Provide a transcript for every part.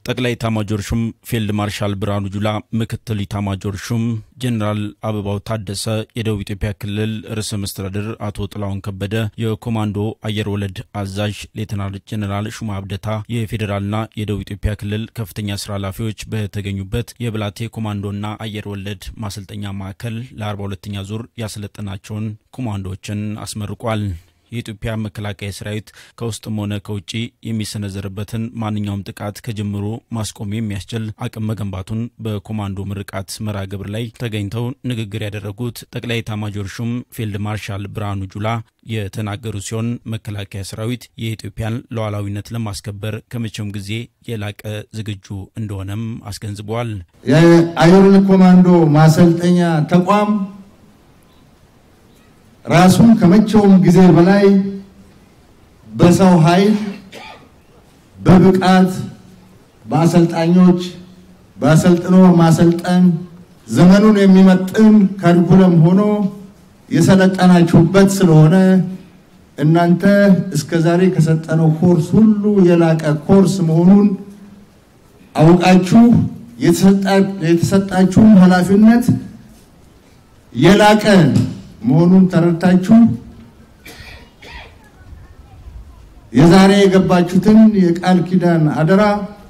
ጠቅላይ ኢታማጆር ሹም ፊልድ ማርሻል ብርሃኑ ጁላ፣ ምክትል ኢታማጆር ሹም ጀኔራል አበባው ታደሰ፣ የደቡብ ኢትዮጵያ ክልል ርዕሰ መስተዳድር አቶ ጥላሁን ከበደ፣ የኮማንዶ አየር ወለድ አዛዥ ሌተናል ጀኔራል ሹማ አብደታ፣ የፌዴራልና የደቡብ ኢትዮጵያ ክልል ከፍተኛ ስራ ኃላፊዎች በተገኙበት የብላቴ ኮማንዶና አየር ወለድ ማሰልጠኛ ማዕከል ለ42ኛ ዙር ያሰለጠናቸውን ኮማንዶዎችን አስመርቋል። የኢትዮጵያ መከላከያ ሰራዊት ከውስጥም ሆነ ከውጭ የሚሰነዘርበትን ማንኛውም ጥቃት ከጅምሩ ማስቆም የሚያስችል አቅም መገንባቱን በኮማንዶ ምርቃት መርሃ ግብር ላይ ተገኝተው ንግግር ያደረጉት ጠቅላይ ኤታማዦር ሹም ፊልድ ማርሻል ብርሃኑ ጁላ የተናገሩ ሲሆን መከላከያ ሰራዊት የኢትዮጵያን ሉዓላዊነት ለማስከበር ከመቼውም ጊዜ የላቀ ዝግጁ እንደሆነም አስገንዝበዋል። የአየር ወለድ ኮማንዶ ማሰልጠኛ ተቋም ራሱን ከመቼውም ጊዜ በላይ በሰው ኃይል በብቃት በአሰልጣኞች በአሰልጥኖ ማሰልጠን ዘመኑን የሚመጥን ካሪኩለም ሆኖ የሰለጠናችሁበት ስለሆነ እናንተ እስከ ዛሬ ከሰጠነው ኮርስ ሁሉ የላቀ ኮርስ መሆኑን አውቃችሁ የተሰጣችሁም ኃላፊነት የላቀ መሆኑን ተረድታችሁ የዛሬ የገባችሁትን የቃል ኪዳን አደራ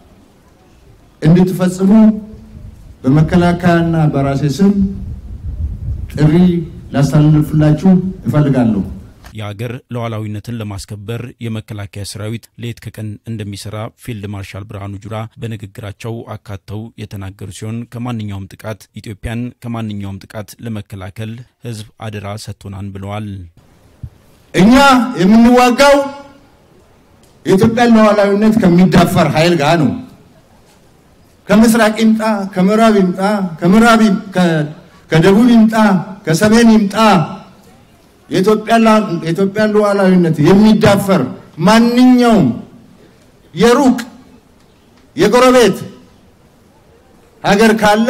እንድትፈጽሙ በመከላከያና በራሴ ስም ጥሪ ላስተላልፍላችሁ እፈልጋለሁ። የአገር ሉዓላዊነትን ለማስከበር የመከላከያ ሰራዊት ሌት ከቀን እንደሚሰራ ፊልድ ማርሻል ብርሃኑ ጁላ በንግግራቸው አካተው የተናገሩ ሲሆን ከማንኛውም ጥቃት ኢትዮጵያን ከማንኛውም ጥቃት ለመከላከል ሕዝብ አደራ ሰጥቶናን ብለዋል። እኛ የምንዋጋው የኢትዮጵያን ሉዓላዊነት ከሚዳፈር ኃይል ጋር ነው። ከምስራቅ ይምጣ፣ ከምዕራብ ይምጣ፣ ከምዕራብ ከደቡብ ይምጣ፣ ከሰሜን ይምጣ የኢትዮጵያን ሉዓላዊነት የሚዳፈር ማንኛውም የሩቅ የጎረቤት ሀገር ካለ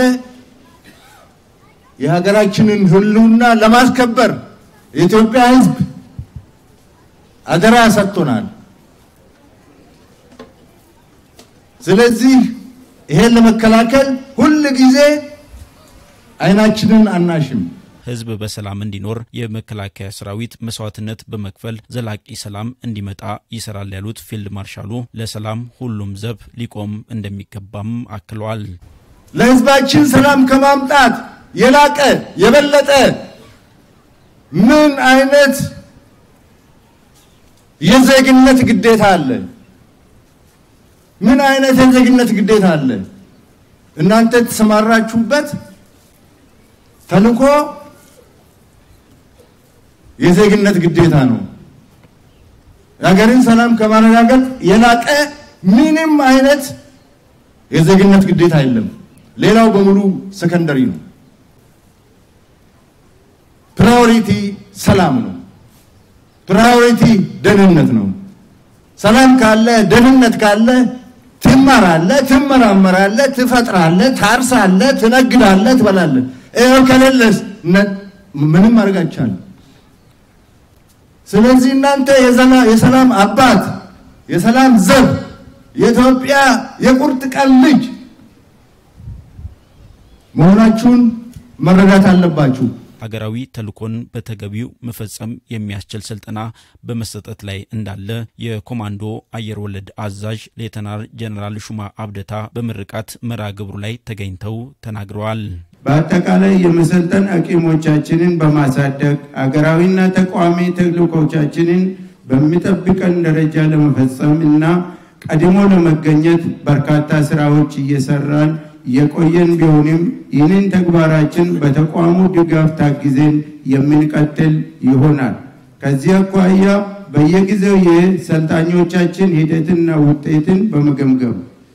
የሀገራችንን ሕልውና ለማስከበር የኢትዮጵያ ሕዝብ አደራ ሰጥቶናል። ስለዚህ ይሄን ለመከላከል ሁል ጊዜ አይናችንን አናሽም። ህዝብ በሰላም እንዲኖር የመከላከያ ሰራዊት መስዋዕትነት በመክፈል ዘላቂ ሰላም እንዲመጣ ይሰራል ያሉት ፊልድ ማርሻሉ ለሰላም ሁሉም ዘብ ሊቆም እንደሚገባም አክለዋል። ለህዝባችን ሰላም ከማምጣት የላቀ የበለጠ ምን አይነት የዜግነት ግዴታ አለ? ምን አይነት የዜግነት ግዴታ አለ? እናንተ የተሰማራችሁበት ተልእኮ የዜግነት ግዴታ ነው። የሀገርን ሰላም ከማረጋገጥ የላቀ ምንም አይነት የዜግነት ግዴታ የለም። ሌላው በሙሉ ሰከንደሪ ነው። ፕራዮሪቲ ሰላም ነው። ፕራዮሪቲ ደህንነት ነው። ሰላም ካለ ደህንነት ካለ ትማራለህ፣ ትመራመራለህ፣ ትፈጥራለህ፣ ታርሳለህ፣ ትነግዳለህ፣ ትበላለህ። ይኸው ከሌለስ ምንም ማድረግ አይቻልም። ስለዚህ እናንተ የሰላም አባት፣ የሰላም ዘብ፣ የኢትዮጵያ የቁርጥ ቀን ልጅ መሆናችሁን መረዳት አለባችሁ። ሀገራዊ ተልዕኮን በተገቢው መፈጸም የሚያስችል ስልጠና በመሰጠት ላይ እንዳለ የኮማንዶ አየር ወለድ አዛዥ ሌተናል ጀኔራል ሹማ አብደታ በምርቃት መርሃ ግብሩ ላይ ተገኝተው ተናግረዋል። በአጠቃላይ የመሰልጠን አቅሞቻችንን በማሳደግ አገራዊና ተቋሚ ተልዕኮቻችንን በሚጠብቀን ደረጃ ለመፈጸም እና ቀድሞ ለመገኘት በርካታ ስራዎች እየሰራን የቆየን ቢሆንም ይህንን ተግባራችን በተቋሙ ድጋፍ ታግዘን የምንቀጥል ይሆናል። ከዚህ አኳያ በየጊዜው የሰልጣኞቻችን ሂደትና ውጤትን በመገምገም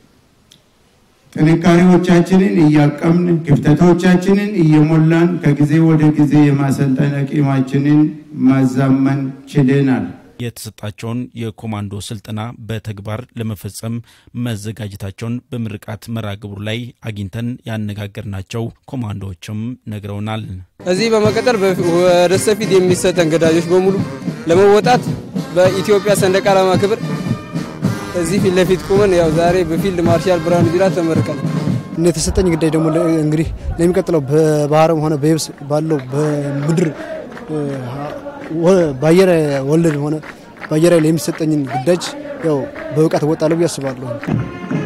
ጥንካሬዎቻችንን እያቀምን ክፍተቶቻችንን እየሞላን ከጊዜ ወደ ጊዜ የማሰልጠን አቅማችንን ማዛመን ችለናል። የተሰጣቸውን የኮማንዶ ስልጠና በተግባር ለመፈጸም መዘጋጀታቸውን በምርቃት መርሃ ግብሩ ላይ አግኝተን ያነጋገርናቸው ኮማንዶዎችም ነግረውናል። እዚህ በመቀጠል ወደ ሰፊት የሚሰጠን ግዳጆች በሙሉ ለመወጣት በኢትዮጵያ ሰንደቅ ዓላማ ክብር እዚህ ፊት ለፊት ቁመን ያው ዛሬ በፊልድ ማርሻል ብርሃኑ ጁላ ተመርቀን እና የተሰጠኝ ግዳጅ ደግሞ እንግዲህ ለሚቀጥለው በባህርም ሆነ በየብስ ባለው በምድር በአየር ወለድ ሆነ በአየር ላይ የሚሰጠኝን ግዳጅ ያው በብቃት እወጣለሁ ብዬ አስባለሁ።